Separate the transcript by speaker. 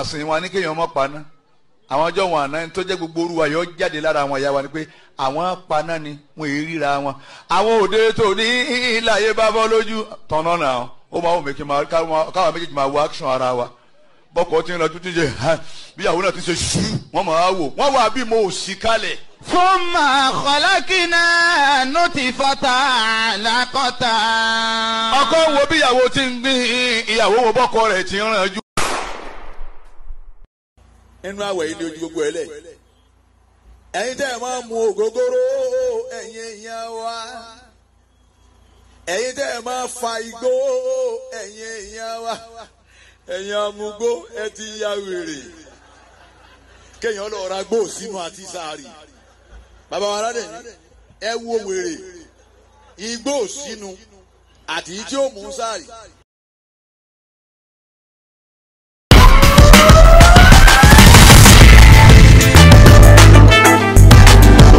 Speaker 1: àsìn wọn ní kéèyàn mọ́ paná àwọn ọjọ́ wọn àná tó jẹ́ gbogbo orúwa yọ jáde lára àwọn ìyá wa ni pé àwọn paná ni wọn èyí ríra wọn àwọn òde tó ní ìlàyé bá bọ́ lójú tọ̀nà náà ó máa wù mí kí n máa káwọn méjèèjì máa wo action ara wa bọ́kọ̀ tí ń lọ tuntun jẹ bíyàwó náà ti ṣe ṣú wọ́n máa wò wọ́n wà bí mo ò sí kalẹ̀.
Speaker 2: ثم خلقنا نطفة علقة
Speaker 1: ọkọ wo bíyàwó ti ń gbin ìyàwó wo bọ́kọ rẹ̀ ti ń ràn jù.
Speaker 3: nínú àwẹ̀ yìí ni ojú gbogbo ẹ lẹ̀. ẹ̀yin tẹ́ ẹ máa mu ògógóró ẹ̀yin èèyàn wa. ẹ̀yin tẹ́ ẹ máa fa igbó ẹ̀yin èèyàn wa. ẹ̀yin amúgbó ẹ ti ya wèrè. kéèyàn lọ ra gbó sínú àti sáárì. bàbá wa aládé ni ẹ wo wèrè igbó sínú àti tí ó mú sáárì